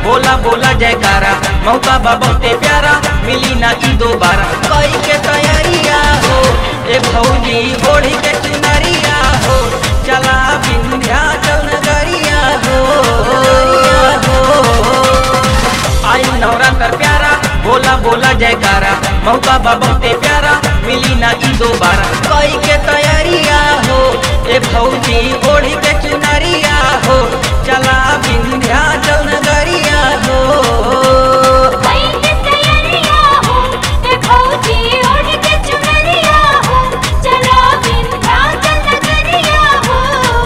बोला बोला जयकारा मौका बा बहुते प्यारा मिली ना ई दोबारा कई के तैयारिया हो ए भौजी ओढ़ी के चुनरिया हो चला विंध्याचल नगरिया हो आई नवरात्र प्यारा बोला बोला जयकारा मौका बा बहुते प्यारा मिली ना ई दोबारा कई के तैयारिया हो ए भौजी ओढ़ी के चुनरिया हो चला विंध्याचल नगरिया हो कई के तैयारिया हो ए भौजी ओढ़ के चुनरिया हो चला विंध्याचल नगरिया हो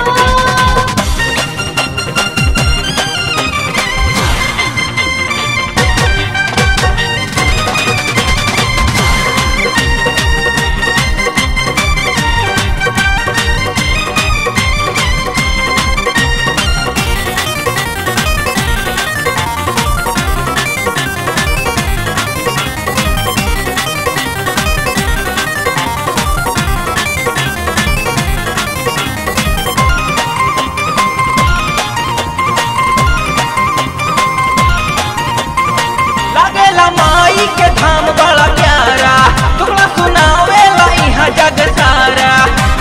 लागेला माई के धाम बड़ा प्यारा टुकड़ा सुनावेला इहाँ जग सारा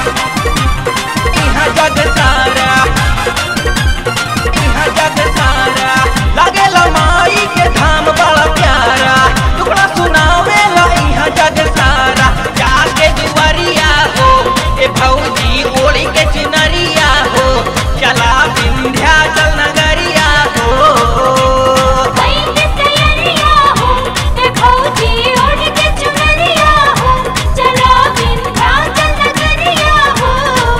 इहाँ जग सारा इहाँ जग सारा लागेला माई के धाम बड़ा प्यारा टुकड़ा सुनावेला इहाँ जग सारा जाके दुआरिया हो ए भौजी ओढ़ी के चुनरिया हो चला विंध्याचल नगरिया हो कई के तैयारिया हो ए भौजी ओढ़ के चुनरिया हो चला विंध्याचल नगरिया हो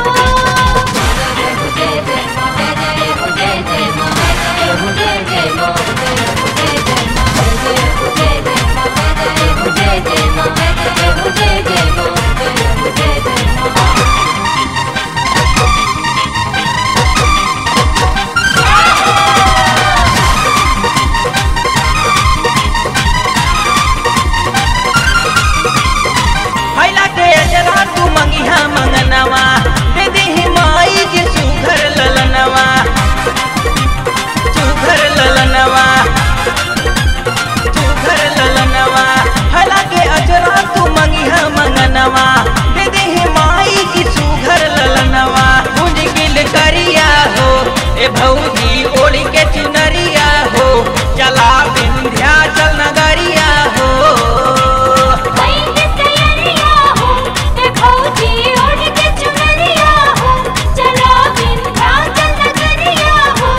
जय जय मां जय जय जय जय मां जय जय मां जय जय मां जय जय मां जय जय मां जय जय मां जय जय मां हैला के अजरा तू मंगिहा मंगनवा दे देहि माई के सुघर ललनवा सुघर ललनवा सुघर ललनवा हैला के अजरा तू मंगिहा मंगनवा दे देहि माई की सुघर ललनवा गुंज गिल करिया हो ए भौजी ओढ़ी के चुनरिया हो चला विंध्याचल नगरिया हो कई के तैयारिया हो ए भौजी ओढ़ के चुनरिया हो चला विंध्याचल नगरिया हो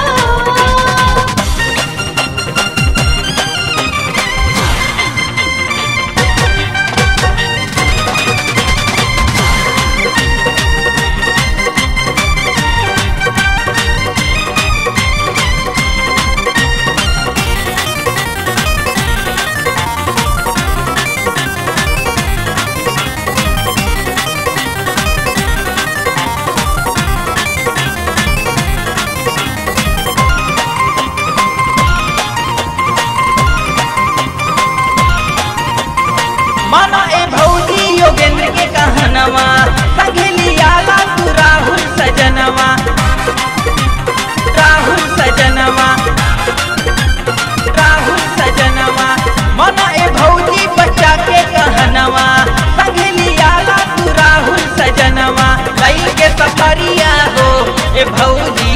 माना ए भौजी योगेंद्र के कहनवा संघेली आला तू राहुल सजनवा राहुल सजनवा राहुल सजनवा माना ए भौजी बच्चा के कहनवा संघेली आला तू राहुल सजनवा लई के सफरिया हो ए भौजी